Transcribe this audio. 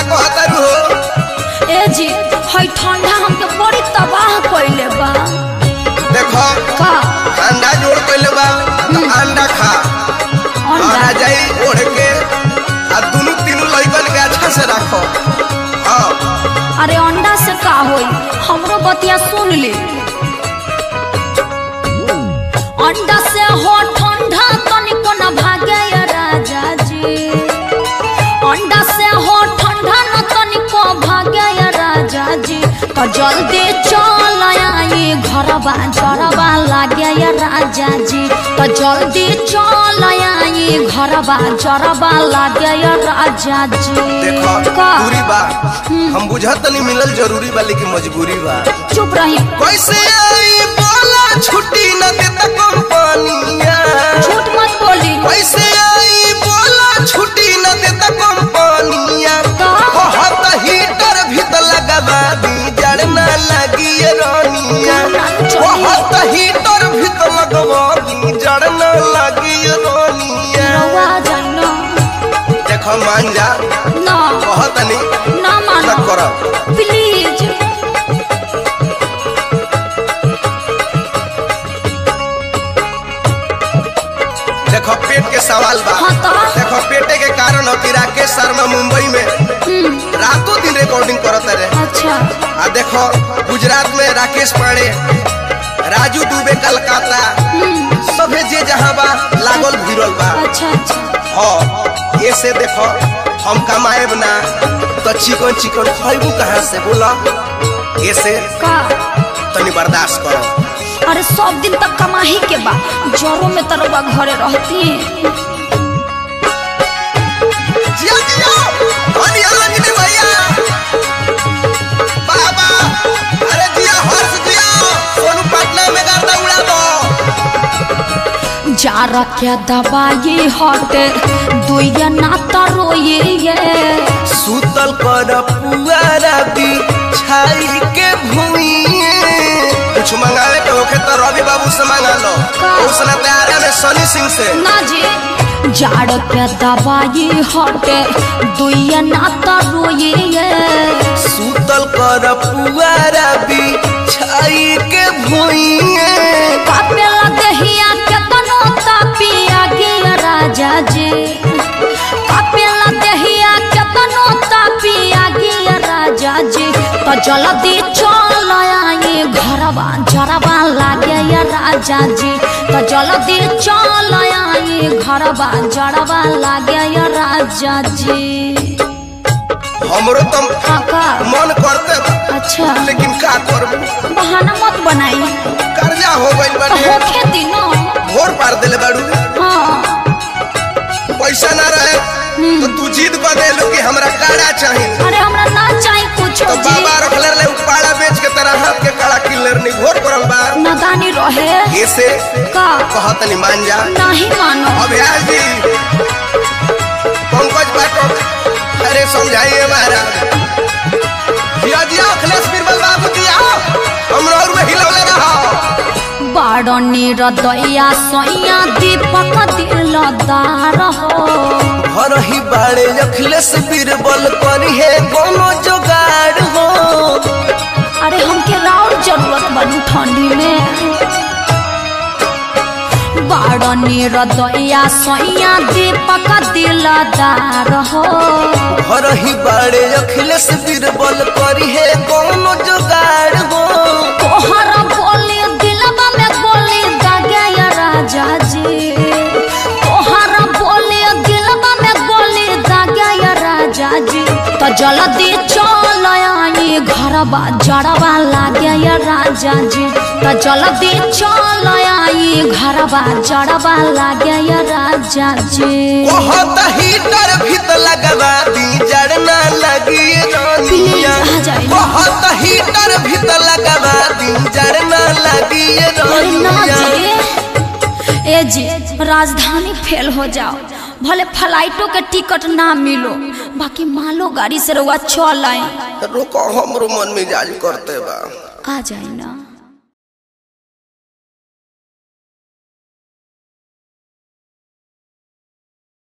कहतारू हो ए जी हई ठंडा हमके बड़ी तबाह कइले बा देखो का अंडा जोड़ कइले बा तो अंडा खा और अंडा आ जाई ओढ़ के आ दुनु तीनू लइकन के अच्छा से रखो हाँ अरे अंडा से का होई हमरो बतिया सुन ले अंडा से हो ठंडा तनिको न भागे या राजा जी अंडा से हो ठंडा न तनिको भागे या राजा जी तो जल्दी चल आई घरबा जरबा लागे या राजा जी तो जल्दी चल आई घरबा जरबा लागे या राजा जी देखो का दूरी बा हम बुझत नहीं मिलल जरूरी बा लेकिन मजबूरी बा चुप रही कैसे आई बोला छुट्टी न देता कंपनिया झूठ मत बोली कैसे आई बोला छुट्टी न देता कंपनिया का? कहत हीटर भी तो लगवा दी जड़ न लगी ये रानिया ना चली। कहत हीटर भी तो लगवा दी जड़ न लगी ये रानिया रवा जानो देखो मान जा ना कहत नहीं ना मानो तक करो प्लीज देखो पेट के सवाल बा हाँ तो? देखो पेटे के कारण हो कि राकेश शर्मा मुंबई में हम्म, रातों दिन रिकॉर्डिंग करत रहे अच्छा आ देखो गुजरात में राकेश पांडे राजू दुबे कलकत्ता हम्म, सभे जे जहाँ बा लागल भिड़ल बा अच्छा अच्छा हाँ ये से देखो हम कमाएब ना तो चिकन चिकन खैबू कहाँ से बोला ये से का तनी बर्दाश्त करो अरे सब दिन तक कमाही के बा जरो में तरवा घरे रहती जिया जिया धनी अलग ने भैया बाबा अरे जिया हर्ष जिया सोनू पटना में गर्दा उड़ा दो जा रखे दवाई हटे दुइया ना तरोये ये सुतल कर पुआरा भी छाई के भूमिए कुछ मंगावे के होखे तो रवि बाबू से मंगा लो का? उसने तैयार में सनी सिंह से ना जी जाड़ के दवाई हटे दुइया ना तरोये ये सुतल कर पुआरा भी छाई के भूमिए कापेला देहिया के तनो तापिया गिया राजा जी कापेला देहिया के तनो तापिया गिया राजा जी तो जल्दी चल आई घरवा जरवा लागे या राजा जी तो जल्दी चल आई घरवा जरवा लागे या राजा जी हमरो तो काका मन करते बा अच्छा लेकिन का करबू बहाना मत बनाई कर्जा हो गइल तो बाटे होखे दिनो भोर पार देले बाड़ू हाँ पैसा ना रहे तो तू जिद कर देलू कि हमरा काड़ा चाहिए अरे हमरा ना चाही कुछ तो बाबा रखले रहे उ पाड़ा बेच के तेरा हाथ के काड़ा किलर नहीं घोर पड़ल बा नदानी रहे ऐसे का कहत नहीं मान जा नहीं मानो अभ्यास जी पंकज बाटो अरे समझाइए महाराज जिया जिया अखिलेश बीरबल बाबू जी आओ हमरा और में हिलौले रहो बाड़नी रदैया सैया दीपक दिलदार हो घर ही बाड़े अखिलेश बीरबल करी है कोनो जुगाड़ हो अरे हमके राउर जरूरत बनी ठंडी में बाड़नी रदैया सैया दीपक दिलदार हो घर ही बाड़े अखिलेश बीरबल करी है कोनो जुगाड़ हो तोहर बोली दिलवा में गोली दागे या राजा जी तोहर बोली दिलवा में गोली दागे या राजा जी तो जल्दी चल आई घरवा जड़वा लागे या राजा जी तो जल्दी चल आई घरवा जड़वा लागे या राजा जी बहुत हीटर भी तो लगवा दी जड़ ना लगी प्लीज रानिया आ जाइए बहुत हीटर भी तो लगवा दी जड़ ना लगी अरे ना रानिया जी ए जी राजधानी फेल हो जाओ भले फ्लाइटों के टिकट ना मिलो बाकी मालो गाड़ी से रउआ चल आई रुको हमरो मन मिजाज करते बा आ जाए ना